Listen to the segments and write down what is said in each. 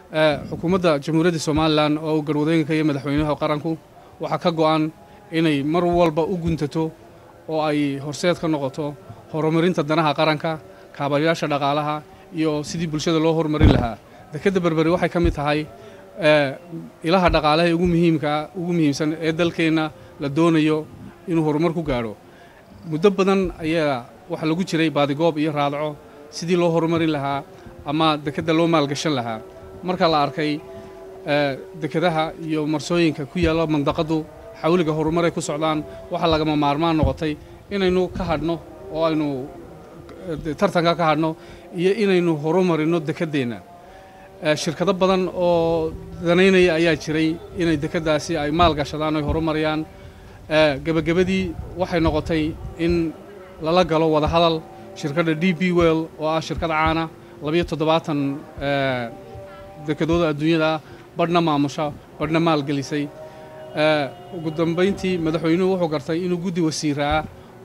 xukuumadda jamhuuriyadda somalilan oo uu garwadooyinka iyo madaxweynaha qaranku waxaa ka go'an inay mar walba u guntato oo ay horseed ka noqoto horumarinta danaha qaranka kaabayaasha dhaqaalaha iyo sidii bulshada loo horumarin lahaa dekedda berberi waxay ka mid tahay ilaha dhaqaalaha ugu muhiimkaa ugu muhiimsan ee dalkeenna la doonayo inuu horumar ku gaadho muddo badan ayaa waxaa lagu jiray baadigoob iyo raadco sidii loo horumarin lahaa ama dekedda loo maalgashan lahaa marka la arkay dekedaha iyo marsooyinka ku yaalla mandaqadu xawliga horumaray ku socdaan waxaa lagama maarmaan noqotay inaynu ka hadhno oo aynu tartanka ka hadhno iyo inaynu horumarino dekeddeenna shirkado badan oo danaynaya ayaa jiray inay dekeddaasi ay maal gashadaan oy horumariyaan gebagabadii waxay noqotay in lala galo wada hadal shirkadda d b well oo ah shirkad caana labiyo toddobaatan dekedooda adduunyada ah badhna maamusha badhna maalgelisay ugu dambayntii madaxweynuhu wuxuu gartay inuu guddi wasiiraa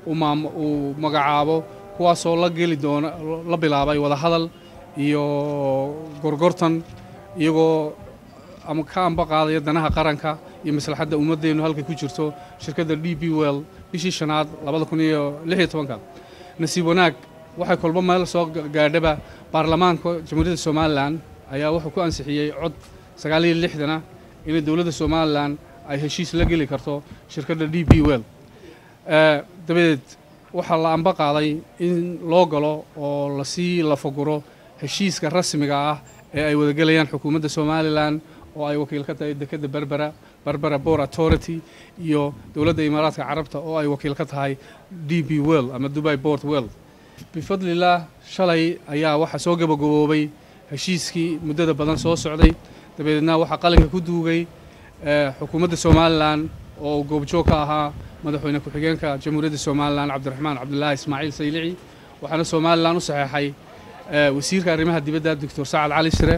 uu magacaabo kuwaasoo la geli doona la bilaabay wada hadal iyo gorgortan iyagoo ama ka amba qaadaya danaha qaranka iyo maslaxadda ummaddeennu halkay ku jirto shirkadda d b well bishii shanaad labada kun iyo lix iyo tobanka nasiib wanaag waxay kolba meel soo gaadhaba baarlamaanka jamhuuriyadda somalilan ayaa wuxuu ku ansixiyey cod sagaal iyo lixdana inay dowladda somalilan ay heshiis la geli karto shirkadda d b well dabadeed waxaa la amba qaaday in loo galo oo lasii lafaguro heshiiska rasmiga ah ee ay wadagelayaan xukuumadda somalilan oo ay wakiil ka tahay dekedda berbera berbera bor authority iyo dowladda imaaraadka carabta oo ay wakiil ka tahay d b well ama dubai bort well bifadlilah shalay ayaa waxaa soo gabagaboobay heshiiskii muddada badan soo socday dabadeedna waxaa qalinka ku duugay xukuumadda somalilan oo goobjoog ka ahaa madaxweyne ku-xigeenka jamhuuriyadda somalilan cabdiraxmaan cabdulaahi ismaaciil saylici waxaana somalilan u saxeexay wasiirka arrimaha dibadda doctor sacad cali sire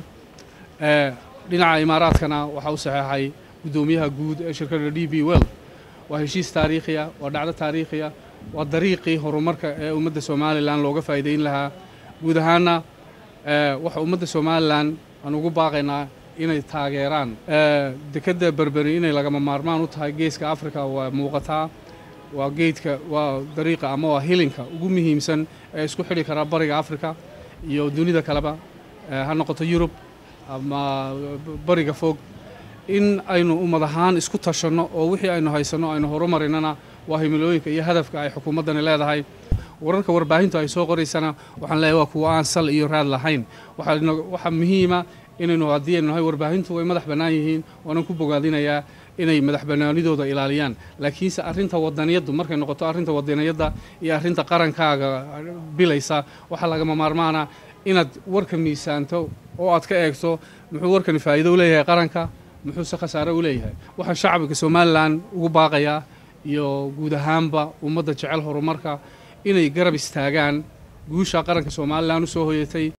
dhinaca imaaraadkana waxaa u saxeexay guddoomiyaha guud ee shirkadda d b well waa heshiis taariikhiya waa dhacdo taariikhiya waa dariiqii horumarka ee ummadda somalilan looga faa'iidayn lahaa guud ahaanna waxa ummadda somalilan aan ugu baaqaynaa inay taageeraan dekedda berberi inay lagama maarmaan u tahay geeska africa waa muuqataa waa geedka waa dariiqa ama waa hilinka ugu muhiimsan ee isku xidhi karaa bariga africa iyo dunida kaleba ha noqoto yurub ama bariga fog in aynu ummad ahaan isku tashanno oo wixii aynu haysanno aynu horumarinana waa himilooyinka iyo hadafka ay xukuumaddani leedahay wararka warbaahintu ay soo qoraysana waxaan leeyahay waa kuwa aan sal iyo raad lahayn waxaa muhiima inaynu haddii aynu nahay warbaahintu way madax bannaan yihiin waanan ku bogaadinayaa inay madax bannaanidooda ilaaliyaan laakiinse arrinta wadaniyaddu markay noqoto arrinta wadaniyadda iyo arrinta qarankaaga bilaysa waxaa lagama maarmaana inaad warka miisaanto oo aad ka eegto muxuu warkani faa'iido u leeyahay qaranka muxuuse khasaare u leeyahay waxaan shacbiga somalilan ugu baaqayaa iyo guud ahaanba ummadda jecel horumarka inay garab istaagaan guusha qaranka somalilan u soo hoyatay